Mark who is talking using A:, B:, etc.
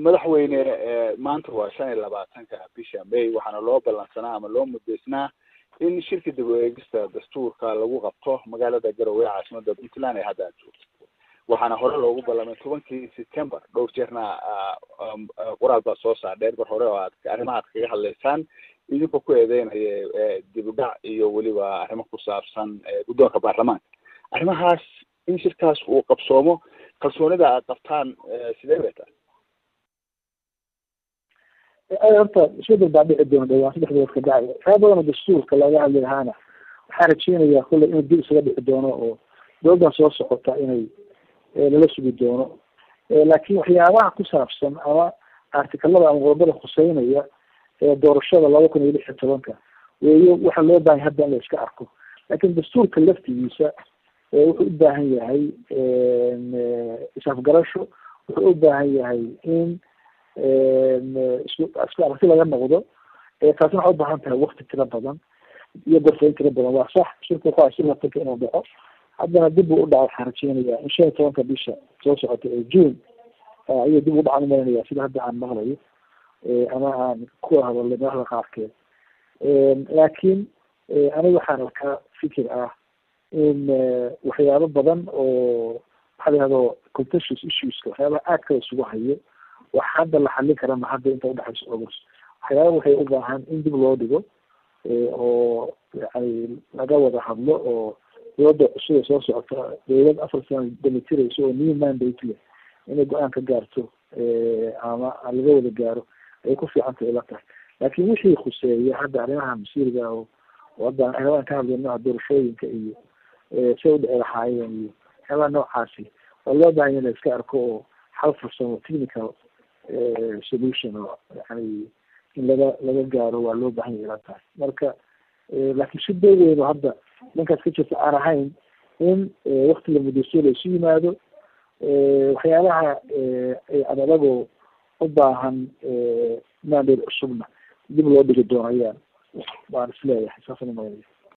A: madaxweyne maanta waa shan iyo labaatanka bisha may waxaana loo ballansanaa ama loo mudaysnaa in shirka dib u eegista dastuurka lagu qabto magaalada garowe caasimada puntland ee hadda aad joogto waxaana hore loogu ballamay tobankii september dhowr jeerna qoraal baa soo saardheer bar hore oo aad arrimaha ad kaga hadlaysaan idinkoo ku eedeynaya dib u dhac iyo weliba arrimo ku saabsan guddoonka baarlamaanka arrimahaas in shirkaas uu qabsoomo kalsoonida aad qabtaan sidee bay tahay
B: horta isbedel baa dhici doona dhawaan saddex bilood ka dhacay waxyaa badan oo dastuurka laga hadli lahaana waxaan rajeynayaa kulley inuu dib isaga dhici doono oo dowladdan soo socota inay lala sugi doono laakiin waxyaabaha ku saabsan ama artikalada ama qodobada khuseynaya ee doorashada laba kun iyo lix iyo tobanka weeyo waxa loo baahay hadda in la iska arko laakiin dastuurka laftigiisa wuxuu u baahan yahay isafgarasho wuxuu u baahan yahay in isku isku aragti laga noqdo taasina waxay ubaahan tahay wakti tiro badan iyo gorfayn tiro badan waa sax shirka ku shir latanka inuu dhaco haddana dib buu u dhaca waxaan rajeynayaa in shan iyo tobanka bisha soo socota ee june ayuu dib u dhacan umalinaya sida hadda aan maqlayo ama aan ku hadalay madaxda qaarkeed laakiin aniga waxaan arkaa fikir ah in waxyaabo badan oo waxaa la yihahdo contentious issueska waxyaabaha aadka la isugu hayo wax hadda la xallin kara ma hadda inta udhexayso august waxyaaba waxay u baahan in dib loo dhigo oo yani laga wada hadlo oo dowladda cusub ee soo socota dowlad afar sana damitirayso oo new mandate leh inay go-aan ka gaarto ama laga wada gaaro ay ku fiicantay ila tahay laakiin wixii khuseeya hadda arrimaha masiiriga oo hadda waxyaabahan ka hadlayno doorashooyinka iyo say u dhici lahaayeen iyo waxyaabaha noocaasi waa loo bahanya in la iska arko oo hal farsamo technical solution oo yani in laga laga gaaro waa loo bahanya ila tahay marka laakiin si doo weyn oo hadda dhankaas ka jirta aan ahayn in wakti la mudaysto laisu yimaado waxyaabaha adadagoo u baahan mandate cusubna dib loo dhigi doono ayaan waan isleeyahay saasana maaya